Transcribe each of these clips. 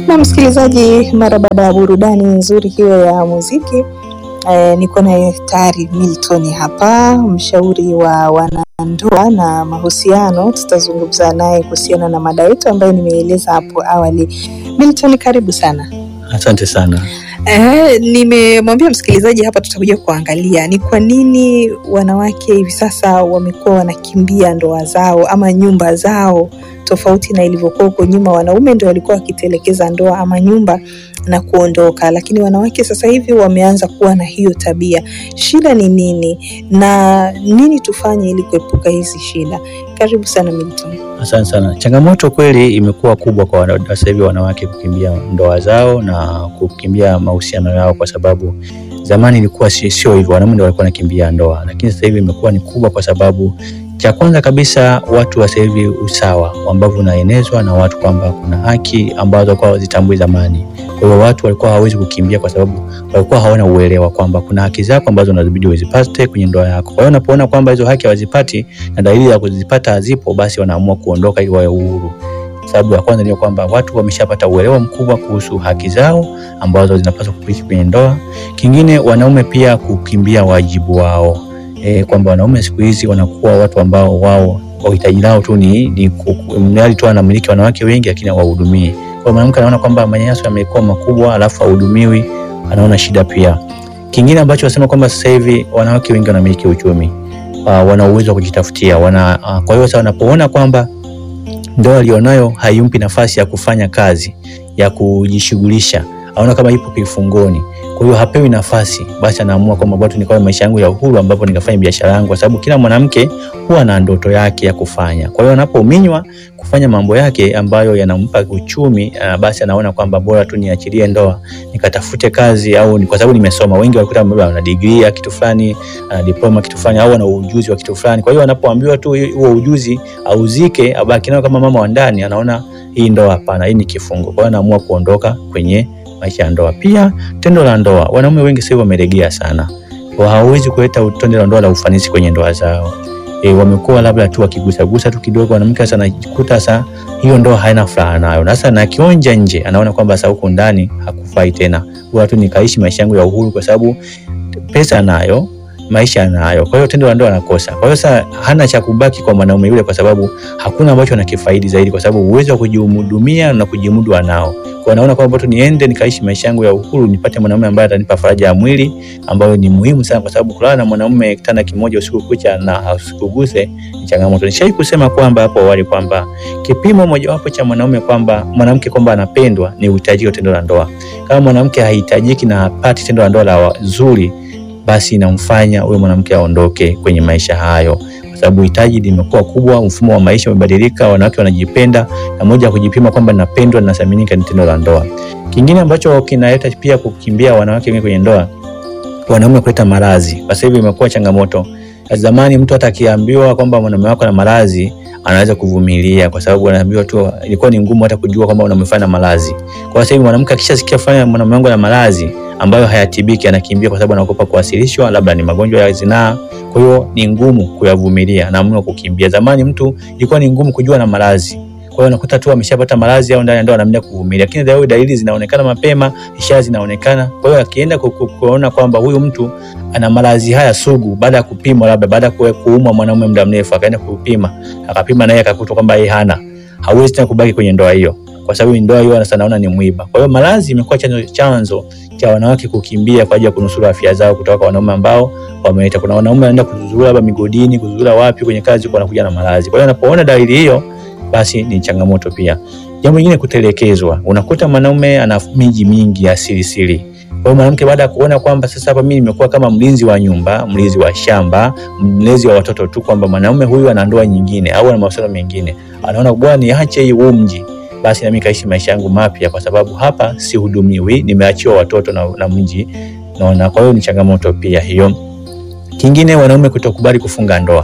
Na msikilizaji, mara baada ya burudani nzuri hiyo ya muziki eh, niko naye tayari Milton hapa, mshauri wa wanandoa na mahusiano. Tutazungumza naye kuhusiana na mada yetu ambayo nimeeleza hapo awali. Milton, karibu sana. Asante sana. Eh, nimemwambia msikilizaji hapa tutakuja kuangalia ni kwa nini wanawake hivi sasa wamekuwa wanakimbia ndoa zao ama nyumba zao tofauti na ilivyokuwa huko nyuma. Wanaume ndio walikuwa wakitelekeza ndoa ama nyumba na kuondoka, lakini wanawake sasa hivi wameanza kuwa na hiyo tabia. Shida ni nini na nini tufanye ili kuepuka hizi shida? Karibu sana Milton. Asante sana. Changamoto kweli imekuwa kubwa kwa wana- sasa hivi wanawake kukimbia ndoa zao na kukimbia mahusiano yao, kwa sababu zamani ilikuwa si- sio hivyo, wanaume ndio walikuwa wanakimbia ndoa, lakini sasa hivi imekuwa ni kubwa, kwa sababu cha kwanza kabisa watu wa sasa hivi usawa ambavyo unaenezwa na watu kwamba kuna haki ambazo walikuwa wazitambui zamani. Kwa hiyo watu walikuwa hawawezi kukimbia kwa sababu walikuwa hawana uelewa kwamba kuna haki zako ambazo unazibidi uzipate kwenye ndoa yako. Kwa hiyo unapoona kwamba hizo haki hawazipati na dalili ya kuzipata hazipo, basi wanaamua kuondoka ili wawe uhuru. Sababu ya kwanza ni kwamba watu wameshapata uelewa mkubwa kuhusu haki zao ambazo zinapaswa kupiti kwenye ndoa. Kingine, wanaume pia kukimbia wajibu wao e, kwamba wanaume siku hizi wanakuwa watu ambao wao wahitaji lao tu ni, ni ku- mradi tu anamiliki wanawake wengi lakini hawahudumii. Kwa mwanamke anaona kwamba manyanyaso yamekuwa makubwa alafu hahudumiwi, anaona shida pia. Kingine ambacho wasema kwamba sasa hivi wanawake wengi wanamiliki uchumi uh, wana uwezo wa kujitafutia wana, uh, kwa hiyo sasa wanapoona kwamba ndoa alionayo haimpi nafasi ya kufanya kazi ya kujishughulisha, aona kama ipo kifungoni, kwa hiyo hapewi nafasi, basi anaamua kwamba bado nikawe maisha yangu ya uhuru, ambapo nikafanya biashara yangu, kwa sababu kila mwanamke huwa na ndoto yake ya kufanya. Kwa hiyo anapominywa kufanya mambo yake ambayo yanampa uchumi, uh, basi anaona kwamba bora tu niachilie ndoa nikatafute kazi, au ni kwa sababu nimesoma. Wengi walikuta labda ana degree ya kitu fulani, ana diploma kitu fulani, au ana ujuzi wa kitu fulani. Kwa hiyo anapoambiwa tu huo ujuzi auzike, abaki nayo kama mama wa ndani, anaona hii ndoa hapana, hii ni kifungo. Kwa hiyo anaamua kuondoka kwenye maisha ya ndoa. Pia tendo la ndoa, wanaume wengi sasa hivi wamelegea sana, Wa- hawawezi kuleta tendo la ndoa la ufanisi kwenye ndoa zao. E, wamekuwa labda tu wakigusagusa tu kidogo, mwanamke sasa anajikuta sasa hiyo ndoa haina furaha nayo, na sasa na akionja nje anaona kwamba sasa huko ndani hakufai tena, bora tu nikaishi maisha yangu ya uhuru, kwa sababu pesa anayo maisha anayo, kwa hiyo tendo la ndoa anakosa. Kwa hiyo sasa hana cha kubaki kwa mwanaume yule, kwa sababu hakuna ambacho anakifaidi zaidi, kwa sababu uwezo wa kujihudumia na kujimudu anao. Kwa anaona kwamba tu niende nikaishi maisha yangu ya uhuru, nipate mwanaume ambaye atanipa faraja ya mwili, ambayo ni muhimu sana, kwa sababu kulala na mwanaume kitanda kimoja usiku kucha na usikuguse ni changamoto. Nishai kusema kwamba hapo awali kwamba kipimo mojawapo cha mwanaume kwamba mwanamke kwamba anapendwa ni uhitaji wa tendo la ndoa. Kama mwanamke hahitajiki na hapati tendo la ndoa la zuri, basi inamfanya huyo mwanamke aondoke kwenye maisha hayo, kwa sababu hitaji limekuwa kubwa, mfumo wa maisha umebadilika, wanawake wanajipenda, na moja ya kujipima kwamba napendwa na nathaminika ni tendo la ndoa. Kingine ambacho kinaleta pia kukimbia wanawake wengi kwenye ndoa, wanaume kuleta maradhi. Kwa sasa hivi imekuwa changamoto. Zamani mtu hata akiambiwa kwamba mwanaume wako na maradhi anaweza kuvumilia, kwa sababu anaambiwa tu, ilikuwa ni ngumu hata kujua kwamba unamefanya maradhi. Kwa sasa hivi mwanamke akishasikia fanya mwanaume wangu na maradhi ambayo hayatibiki, anakimbia kwa sababu anaogopa kuwasilishwa, labda ni magonjwa ya zinaa. Kwa hiyo ni ngumu kuyavumilia, anaamua kukimbia. Zamani mtu ilikuwa ni ngumu kujua na maradhi kwa hiyo unakuta tu ameshapata maradhi au ndani ya ndoa anaamua kuvumilia, lakini leo dalili zinaonekana mapema, ishara zinaonekana. Kwa hiyo akienda ku- ku- kuona kwamba huyu mtu ana maradhi haya sugu, baada ya kupimwa, labda baada ya kuwe- kuumwa mwanaume muda mrefu, akaenda kupima, akapima naye akakutwa kwamba yeye hana, hawezi tena kubaki kwenye ndoa hiyo, kwa sababu ndoa hiyo sasa naona ni mwiba. Kwa hiyo maradhi imekuwa chanzo chanzo cha wanawake kukimbia kwa ajili ya kunusuru afya zao kutoka kwa wanaume ambao wameleta. Kuna wanaume wanaenda kuzurura labda migodini, kuzurura wapi kwenye kazi, huko wanakuja na maradhi. Kwa hiyo anapoona dalili hiyo basi ni changamoto pia. Jambo lingine kutelekezwa. Unakuta mwanaume ana miji mingi ya siri siri. Kwa hiyo mwanamke baada ya kuona kwamba sasa hapa mimi nimekuwa kama mlinzi wa nyumba, mlinzi wa shamba, mlezi wa watoto tu, kwamba mwanaume huyu ana ndoa nyingine au ana mahusiano mengine, anaona bwana, niache hii huu mji, basi nami kaishi maisha yangu mapya, kwa sababu hapa sihudumiwi, nimeachiwa watoto na, na mji naona. Kwa hiyo ni changamoto pia hiyo. Kingine, wanaume kutokubali kufunga ndoa.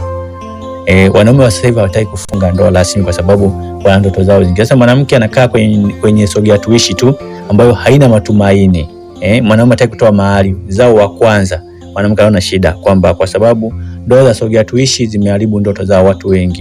E, wanaume wa sasa hivi hawataki kufunga ndoa rasmi kwa sababu wana ndoto zao zingi. Sasa mwanamke anakaa kwenye, kwenye sogea tuishi tu ambayo haina matumaini. E, mwanaume hataki kutoa mahari zao wa kwanza, mwanamke anaona shida kwamba kwa sababu ndoa za sogea tuishi zimeharibu ndoto za watu wengi.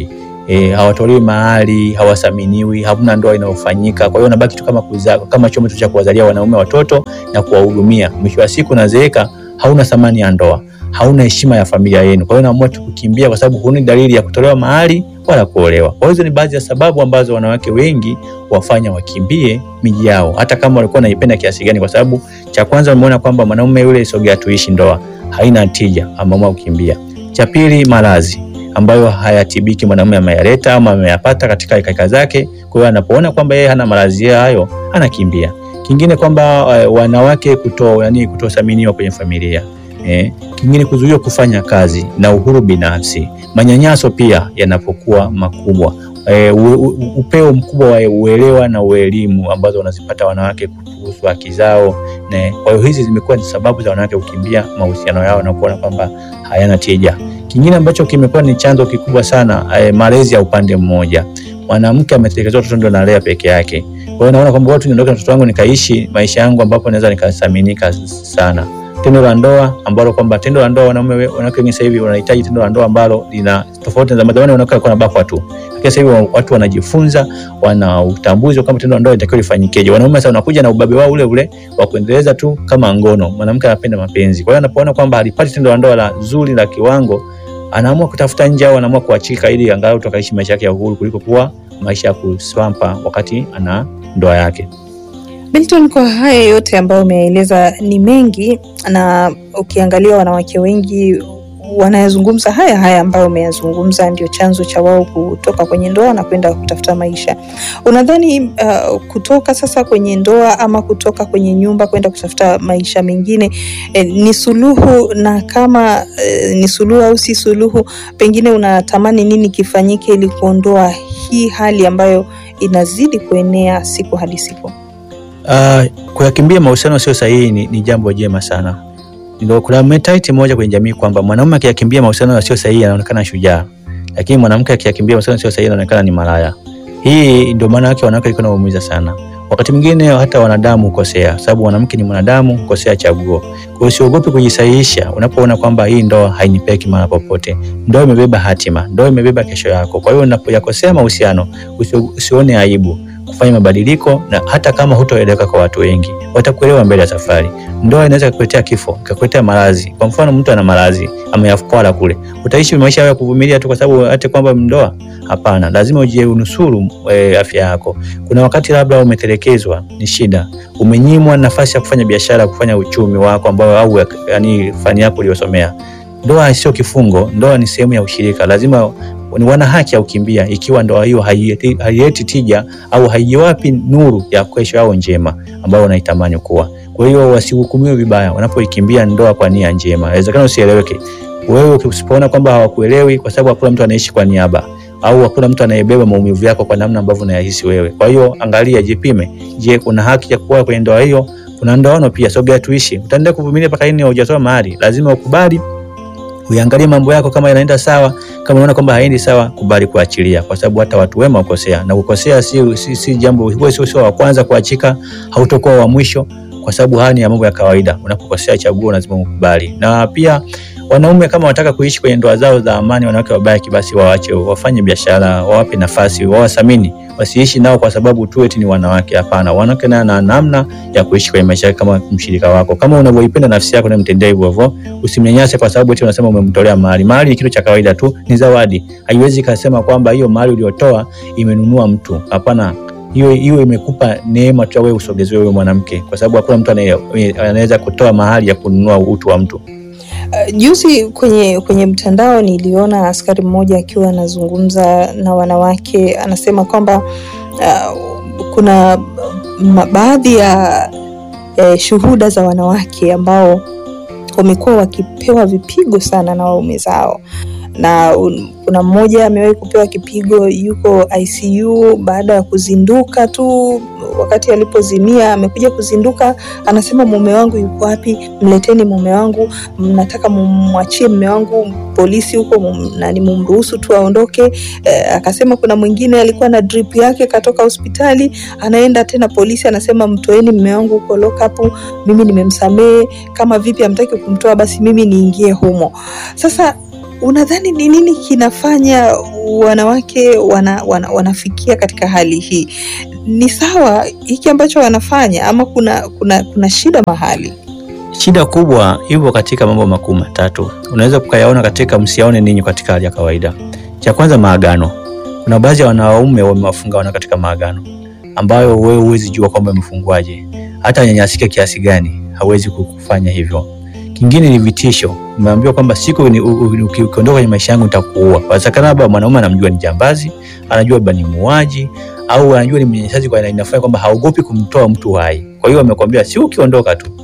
E, hawatolewi mahali, hawathaminiwi, hamna ndoa inayofanyika. Kwa hiyo wanabaki tu kama kuzaa, kama chombo tu cha kuwazalia wanaume watoto na kuwahudumia. Mwisho wa siku unazeeka, hauna thamani ya ndoa, hauna heshima ya familia yenu. Kwa hiyo unaamua tu kukimbia, kwa sababu huni dalili ya kutolewa mahali wala kuolewa. Kwa hizo ni baadhi ya sababu ambazo wanawake wengi wafanya wakimbie miji yao, hata kama walikuwa wanaipenda kiasi gani, kwa sababu cha kwanza wameona kwamba mwanaume yule sogea tuishi ndoa haina tija, ameamua kukimbia. Cha pili, maradhi ambayo hayatibiki, mwanaume ameyaleta ama ameyapata katika kaka zake. Kwa hiyo anapoona kwamba yeye hana maradhi hayo anakimbia. Kingine kwamba uh, wanawake kuto yani kutothaminiwa kwenye familia eh. Kingine kuzuiwa kufanya kazi na uhuru binafsi. Manyanyaso pia yanapokuwa makubwa e, upeo mkubwa wa uelewa na uelimu ambazo wanazipata wanawake kuhusu haki zao. Kwa hiyo hizi zimekuwa ni sababu za wanawake kukimbia mahusiano yao na kuona kwamba hayana tija. Kingine ambacho kimekuwa ni chanzo kikubwa sana e, malezi ya upande mmoja. Mwanamke ametelekezwa, watoto ndio analea peke yake. Kwa hiyo naona kwamba watu niondoke na mtoto wangu nikaishi maisha yangu ambapo naweza nikathaminika sana tendo la ndoa ambalo kwamba tendo la ndoa wanaume wanawake wengi sasa hivi wanahitaji tendo la ndoa ambalo lina tofauti na zamani. Wanawake walikuwa wanabakwa tu, lakini sasa hivi watu wanajifunza, wana utambuzi kama tendo la ndoa litakiwa lifanyikeje. Wanaume sasa wanakuja na ubabe wao ule ule wa kuendeleza tu kama ngono. Mwanamke anapenda mapenzi, kwa hiyo anapoona kwamba halipati tendo la ndoa la zuri la kiwango, anaamua kutafuta nje au anaamua kuachika ili angalau tukaishi maisha yake ya uhuru kuliko kuwa maisha ya kuswampa wakati ana ndoa yake. Milton, kwa haya yote ambayo umeeleza ni mengi, na ukiangalia wanawake wengi wanayazungumza haya haya ambayo umeyazungumza, ndio chanzo cha wao kutoka kwenye ndoa na kwenda kutafuta maisha. Unadhani uh, kutoka sasa kwenye ndoa ama kutoka kwenye nyumba kwenda kutafuta maisha mengine eh, ni suluhu? Na kama eh, ni suluhu au si suluhu, pengine unatamani nini kifanyike ili kuondoa hii hali ambayo inazidi kuenea siku hadi siku? Uh, kuyakimbia mahusiano sio sahihi ni, ni jambo jema sana. Ndio kuna mentality moja kwenye jamii kwamba mwanaume akiyakimbia mahusiano yasiyo sahihi anaonekana shujaa, lakini mwanamke akiyakimbia mahusiano yasiyo sahihi anaonekana ni malaya. Hii ndio maana yake wanawake walikuwa wanaumiza sana. Wakati mwingine hata wanadamu hukosea, sababu mwanamke ni mwanadamu, hukosea chaguo. Kwa hiyo usiogope kujisahihisha unapoona kwamba hii ndoa hainipeki mahali popote. Ndoa imebeba hatima, ndoa imebeba kesho yako. Kwa hiyo unapoyakosea mahusiano usione aibu kufanya mabadiliko, na hata kama hutoeleweka kwa watu wengi, watakuelewa mbele ya safari. Ndoa inaweza kukuletea kifo, ikakuletea maradhi. Kwa mfano, mtu ana maradhi ameyakwala kule, utaishi maisha ya kuvumilia tu kwa sababu hata kwamba ndoa? Hapana, lazima uje unusuru e, afya yako. Kuna wakati labda umetelekezwa, ni shida, umenyimwa nafasi ya kufanya biashara, kufanya uchumi wako ambao au yani fani yako uliyosomea. Ndoa sio kifungo, ndoa ni sehemu ya ushirika. Lazima ni wana haki ya kukimbia ikiwa ndoa hiyo haileti tija au haiwapi nuru ya kesho yao njema ambayo wanaitamani kuwa. Kwa hiyo wasihukumiwe vibaya wanapoikimbia ndoa kwa nia njema. Inawezekana usieleweke wewe, usipoona kwamba hawakuelewi, kwa sababu hakuna mtu anaishi kwa niaba au hakuna mtu anayebeba maumivu yako kwa namna ambavyo unayahisi wewe. Kwa hiyo angalia, jipime. Je, kuna haki ya kuwa kwenye ndoa hiyo? Kuna ndoano pia, sogea tuishi. Utaendelea kuvumilia mpaka lini? Hujatoa mahari, lazima ukubali uangalie mambo yako kama yanaenda sawa. Kama unaona kwamba haendi sawa, kubali kuachilia, kwa sababu hata watu wema ukosea, na kukosea si, si, si jambo wewe, sio sio wa kwanza kuachika, hautakuwa wa mwisho, kwa sababu haya ni ya mambo ya kawaida. Unapokosea chaguo lazima ukubali. Na pia wanaume kama wanataka kuishi kwenye ndoa zao za amani, wanawake wabaki, basi waache, wafanye biashara, wawape nafasi, wawathamini, wasiishi nao kwa sababu tu eti ni wanawake. Hapana, wanawake naye na namna ya kuishi kwenye maisha yake kama mshirika wako, kama unavyoipenda nafsi yako na mtendea hivyo hivyo. Usimnyanyase kwa sababu eti unasema umemtolea mahari. Mahari ni kitu cha kawaida tu, ni zawadi. Haiwezi kusema kwamba hiyo mahari uliyotoa imenunua mtu. Hapana, hiyo hiyo imekupa neema tu, wewe usogezewe wewe mwanamke, kwa sababu hakuna mtu anaweza kutoa mahari ya kununua utu wa mtu. Uh, juzi kwenye kwenye mtandao niliona askari mmoja akiwa anazungumza na wanawake, anasema kwamba uh, kuna baadhi ya uh, shuhuda za wanawake ambao wamekuwa wakipewa vipigo sana na waume zao, na kuna mmoja amewahi kupewa kipigo, yuko ICU baada ya kuzinduka tu wakati alipozimia amekuja kuzinduka, anasema mume wangu yuko wapi? Mleteni mume wangu, mnataka mumwachie mume wangu polisi huko nani, mumruhusu tu aondoke. E, akasema kuna mwingine alikuwa na drip yake katoka hospitali, anaenda tena polisi, anasema mtoeni mume wangu huko lock up, mimi nimemsamehe. Kama vipi, amtaki kumtoa, basi mimi niingie humo. Sasa unadhani ni nini kinafanya wanawake wana, wana, wanafikia katika hali hii? Ni sawa hiki ambacho wanafanya ama kuna, kuna, kuna shida mahali? Shida kubwa ipo katika mambo makuu matatu, unaweza kukayaona katika msiaone ninyi katika hali ya kawaida. Cha kwanza, maagano. Kuna baadhi ya wanaume wamewafunga wana katika maagano ambayo wewe huwezi jua kwamba amefungwaje, hata nyanyasike kiasi gani hawezi kufanya hivyo. Kingine ni vitisho, umeambiwa kwamba siku ukiondoka kwenye maisha yangu nitakuua. Wazekana labda mwanaume anamjua ni jambazi, anajua labda ni muuaji au anajua ni mnyanyasaji, kwa inafanya kwamba haogopi kumtoa mtu hai. Kwa hiyo amekwambia si ukiondoka tu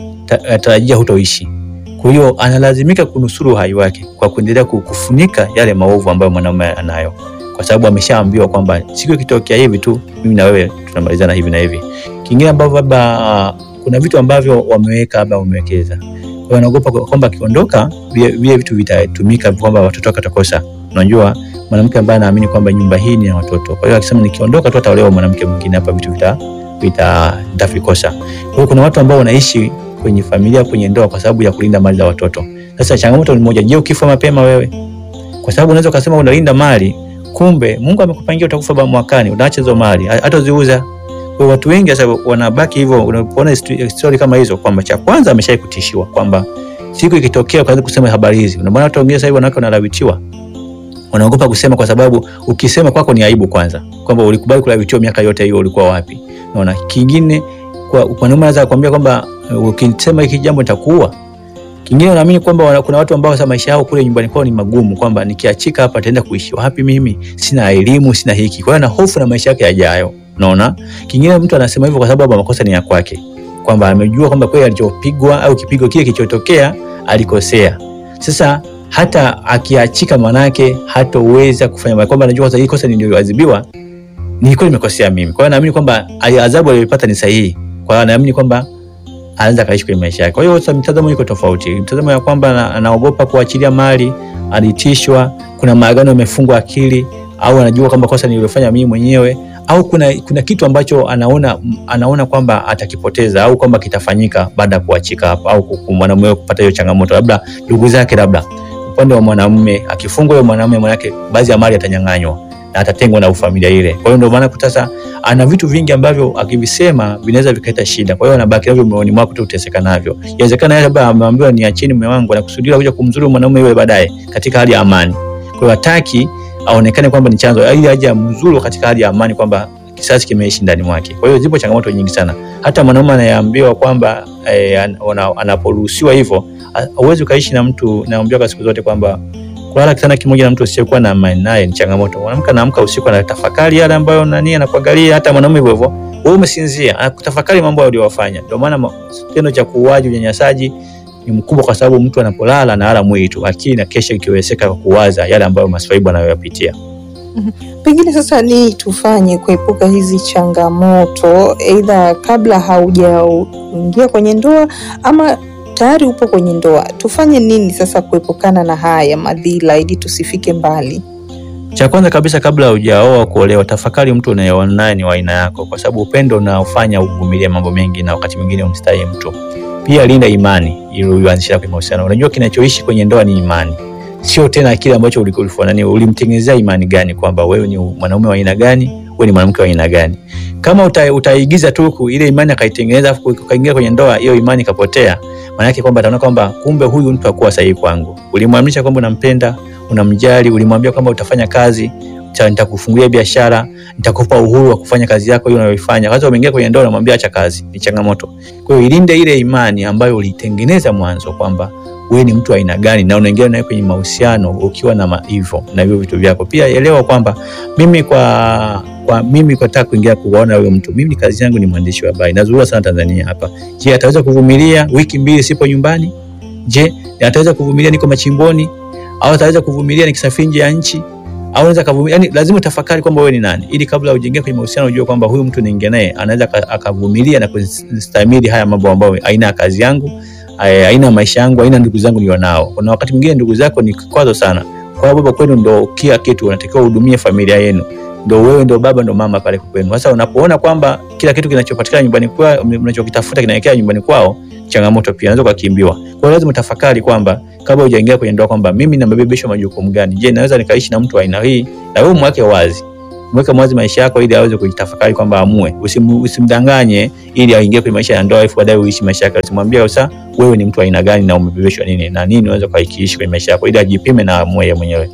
tarajia hutoishi. Kwa hiyo analazimika kunusuru uhai wake kwa kuendelea kufunika yale maovu ambayo mwanaume anayo, kwa sababu ameshaambiwa kwamba siku ikitokea hivi tu mimi na wewe tunamalizana hivi na hivi. Kingine ambavyo labda kuna vitu ambavyo wameweka labda wamewekeza, kwa hiyo anaogopa kwamba akiondoka vile vitu vitatumika kwamba watoto wake watakosa. Unajua, mwanamke ambaye anaamini kwamba nyumba hii ni ya watoto, kwa hiyo akisema nikiondoka tu ataolewa mwanamke mwingine, hapa vitu vita vita vitavikosa. Kwa hiyo kuna watu ambao wanaishi kwenye familia, kwenye ndoa kwa sababu ya kulinda mali za watoto. Sasa changamoto ni moja, je, ukifa mapema wewe? Kwa sababu unaweza kusema unalinda mali, kumbe Mungu amekupangia utakufa mwakani, unaacha hizo mali hata uziuza. Kwa watu wengi sasa wanabaki hivyo. Unapoona story kama hizo, kwamba cha kwanza ameshai kutishiwa kwamba siku ikitokea ukaanza kusema habari hizi. Unaona watu wengine sasa hivi wanawake wanalawitiwa, wanaogopa kusema kwa sababu ukisema kwako ni aibu kwanza, kwamba ulikubali kulawitiwa miaka yote hiyo, ulikuwa wapi? Unaona, kingine kwa mwanaume anaweza kukwambia kwamba ukisema hiki jambo nitakuua. Kingine unaamini kwamba kuna watu ambao sasa maisha yao kule nyumbani kwao ni magumu, kwamba nikiachika hapa nitaenda kuishi wapi? Mimi sina elimu, sina hiki, kwa hiyo ana hofu na maisha yake yajayo. Unaona, kingine mtu anasema hivyo kwa sababu makosa ni ya kwake, kwamba amejua kwamba kweli alichopigwa au kipigo kile kilichotokea alikosea. Sasa hata akiachika, manake hatoweza kufanya, kwamba anajua sasa hii kosa niliyoadhibiwa nilikuwa nimekosea mimi, kwa hiyo naamini kwamba adhabu aliyopata ni sahihi, kwa hiyo anaamini kwamba anaweza kaishi kwenye maisha yake. Kwa hiyo sasa mtazamo iko tofauti, mtazamo ya kwamba anaogopa kuachilia mali, alitishwa, kuna maagano yamefungwa akili, au anajua kwamba kosa nililofanya mimi mwenyewe, au kuna, kuna kitu ambacho anaona anaona kwamba atakipoteza au kwamba kitafanyika baada ya kuachika hapo, au mwanamume kupata hiyo changamoto, labda ndugu zake, labda upande wa mwanamume akifungwa, huyo mwanamume manake baadhi ya mali atanyang'anywa na atatengwa na familia ile. Kwa hiyo ndio maana sasa ana vitu vingi ambavyo akivisema vinaweza vikaleta shida. Kwa hiyo anabaki navyo moyoni mwako tu, uteseka navyo. Inawezekana yeye labda ameambiwa niacheni mume wangu, anakusudia kuja kumzuru mwanaume yule baadaye katika hali ya amani. Kwa hiyo hataki aonekane kwamba ni chanzo, ili aje amzuru katika hali ya amani, kwamba kisasi kimeishi ndani mwake. Kwa hiyo zipo changamoto nyingi sana. Hata mwanaume anayeambiwa kwamba eh, anaporuhusiwa hivyo, hauwezi ukaishi na mtu. Naambiwa siku zote kwamba kulala kitanda kimoja na mtu usiyekuwa na amani naye ni changamoto. Mwanamke anaamka usiku anatafakari yale ambayo nani anakuangalia, hata mwanaume hivyo hivyo. Wewe umesinzia, anakutafakari mambo aliyowafanya. Ndio maana kitendo cha kuuaji, unyanyasaji ni mkubwa, kwa sababu mtu anapolala analala mwili tu, akili na kesho ikiwezeka kwa kuwaza yale ambayo maswaibu anayoyapitia. Pengine sasa ni tufanye kuepuka hizi changamoto, aidha kabla haujaingia kwenye ndoa ama tayari upo kwenye ndoa, tufanye nini sasa kuepukana na haya madhila ili tusifike mbali? Cha kwanza kabisa, kabla hujaoa kuolewa, tafakari mtu unayeoa naye ni wa aina yako, kwa sababu upendo unaofanya uvumilie mambo mengi na wakati mwingine umstahi mtu. Pia linda imani ili uanzishe kwenye mahusiano. Unajua kinachoishi kwenye ndoa ni imani, sio tena kile ambacho ulifanani. Ulimtengenezea imani gani kwamba wewe ni mwanaume wa aina gani, wewe ni mwanamke wa aina gani? Kama uta, utaigiza tu ile imani akaitengeneza afu ukaingia kwenye ndoa, hiyo imani ikapotea, maana yake kwamba ataona kwamba kumbe huyu mtu hakuwa sahihi kwangu. Ulimwamrisha kwamba unampenda, unamjali, ulimwambia kwamba utafanya kazi, nitakufungulia biashara, nitakupa uhuru wa kufanya kazi yako hiyo unayoifanya. Sasa umeingia kwenye ndoa, unamwambia acha kazi, ni changamoto. Kwa hiyo ilinde ile imani ambayo ulitengeneza mwanzo kwamba wewe ni mtu aina gani, na unaingia naye kwenye mahusiano ukiwa na hivyo na hivyo vitu vyako. Pia elewa kwamba mimi kwa kwa mimi nataka kuingia kuona huyo mtu, mimi kazi yangu ni mwandishi wa habari, nazurura sana Tanzania hapa. Je, ataweza kuvumilia wiki mbili sipo nyumbani? Je, ataweza kuvumilia niko machimboni? Au ataweza kuvumilia nikisafiri nje ya nchi? Au anaweza kuvumilia? Yani lazima utafakari kwamba wewe ni nani, ili kabla ujingie kwenye mahusiano ujue kwamba huyu mtu niingia naye anaweza akavumilia na kustahimili haya mambo ambayo aina ya kazi yangu aina ya maisha yangu, aina ndugu zangu nilionao. Kuna wakati mwingine ndugu zako ni kikwazo sana, kwa sababu baba kwenu ndo kila kitu, unatakiwa uhudumie familia yenu, ndo wewe ndo baba ndo mama pale kwenu. Sasa unapoona kwamba kila kitu kinachopatikana nyumbani kwao, mnachokitafuta kinaelekea nyumbani kwao, changamoto pia, unaweza ukakimbiwa. Kwa hiyo lazima utafakari kwamba kabla hujaingia kwenye ndoa kwamba mimi nabebeshwa majukumu gani? Je, naweza nikaishi na mtu wa aina hii? Na wewe mweke wazi mweke mwazi maisha yako ili aweze kujitafakari kwamba amue. Usim, usimdanganye ili aingie kwenye maisha ya ndoa alafu baadaye uishi maisha yake. Usimwambie sasa wewe ni mtu wa aina gani na umebebeshwa nini na nini unaweza kuishi kwenye maisha yako, ili ajipime na amue yeye mwenyewe.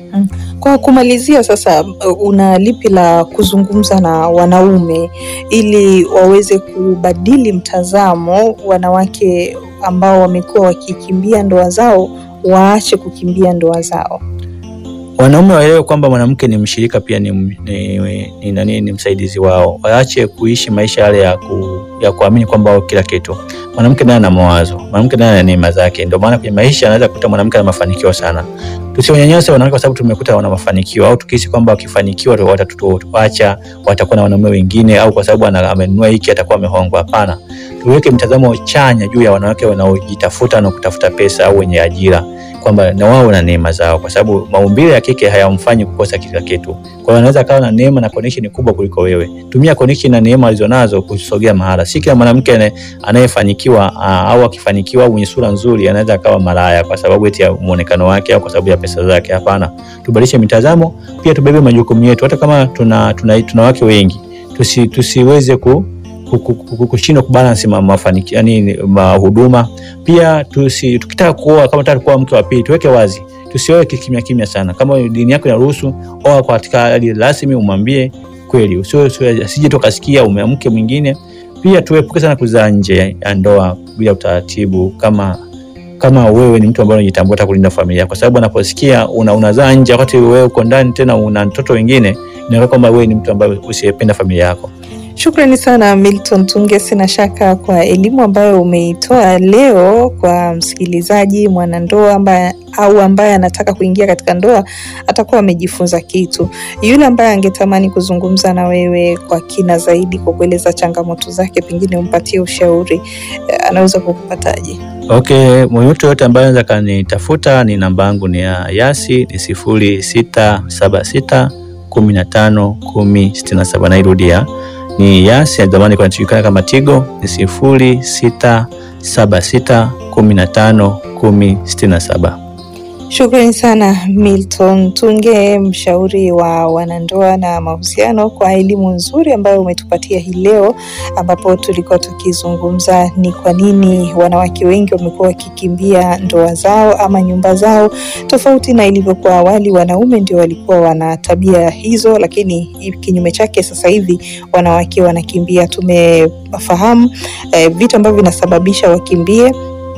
Kwa kumalizia sasa, una lipi la kuzungumza na wanaume ili waweze kubadili mtazamo, wanawake ambao wamekuwa wakikimbia ndoa zao waache kukimbia ndoa zao? Wanaume waelewe kwamba mwanamke ni mshirika pia ni, ni, ni, ni, ni msaidizi wao. Waache kuishi maisha yale ya, ku, ya kuamini kwamba wao kila kitu. Mwanamke naye ana mawazo, mwanamke naye ana neema zake. Ndio maana kwenye maisha anaweza kukuta mwanamke ana mafanikio sana. Tusiwanyanyase wanawake kwa sababu tumekuta wana mafanikio, au tukihisi kwamba wakifanikiwa watatuacha, watakuwa na wanaume wengine, au kwa sababu amenunua hiki atakuwa amehongwa. Hapana, tuweke mtazamo chanya juu ya wanawake wanaojitafuta na kutafuta pesa au wenye ajira kwamba na wao na neema zao, kwa sababu maumbile ya kike hayamfanyi kukosa kila kitu. Kwa hiyo anaweza akawa na neema na connection kubwa kuliko wewe. Tumia connection na neema alizonazo kusogea mahala. Si kila mwanamke anayefanikiwa au akifanikiwa au mwenye sura nzuri anaweza akawa malaya kwa sababu eti ya muonekano wake au kwa sababu ya pesa zake. Hapana, tubadilishe mitazamo, pia tubebe majukumu yetu, hata kama tuna, tuna, tuna wake wengi tusi, tusiweze ku kushindwa kubalance mafanikio yani mahuduma. Pia tusi, tukitaka kuoa kama tunataka kuoa mke wa pili, tuweke wazi, tusioe kimya kimya sana. Kama dini yako inaruhusu, oa katika hali rasmi, umwambie kweli, usije asije tukasikia umeamke mwingine. Pia tuepuke sana kuzaa nje ya ndoa bila utaratibu, kama kama wewe ni mtu ambaye unajitambua hata kulinda familia, kwa sababu anaposikia una unazaa nje wakati wewe uko ndani tena una mtoto wengine, inaona kwamba wewe ni mtu ambaye usiyependa familia yako. Shukrani sana Milton Tunge, sina shaka kwa elimu ambayo umeitoa leo kwa msikilizaji mwanandoa ambaye au ambaye anataka kuingia katika ndoa atakuwa amejifunza kitu. Yule ambaye angetamani kuzungumza na wewe kwa kina zaidi, kwa kueleza changamoto zake, pengine umpatie ushauri, anaweza kukupataje? Okay, mtu yote ambaye anaweza kanitafuta, ni namba yangu ni ya Yasi ni sifuri sita saba sita kumi na tano kumi sitini na saba nairudia ni Yasi ya zamani kwa inajulikana kama Tigo ni sifuri sita saba sita kumi na tano kumi sitini na saba. Shukrani sana Milton Tunge, mshauri wa wanandoa na mahusiano, kwa elimu nzuri ambayo umetupatia hii leo, ambapo tulikuwa tukizungumza ni kwa nini wanawake wengi wamekuwa wakikimbia ndoa zao ama nyumba zao, tofauti na ilivyokuwa awali. Wanaume ndio walikuwa wana tabia hizo, lakini kinyume chake sasa hivi wanawake wanakimbia. Tumefahamu eh, vitu ambavyo vinasababisha wakimbie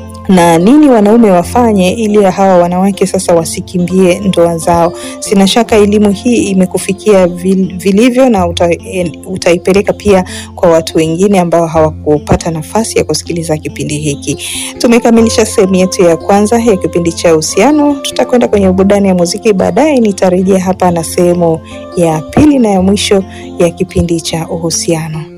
na nini wanaume wafanye ili hawa wanawake sasa wasikimbie ndoa zao. Sina shaka elimu hii imekufikia vil, vilivyo na uta, utaipeleka pia kwa watu wengine ambao hawakupata nafasi ya kusikiliza kipindi hiki. Tumekamilisha sehemu yetu ya kwanza ya kipindi cha uhusiano. Tutakwenda kwenye burudani ya muziki, baadaye nitarejea hapa na sehemu ya pili na ya mwisho ya kipindi cha uhusiano.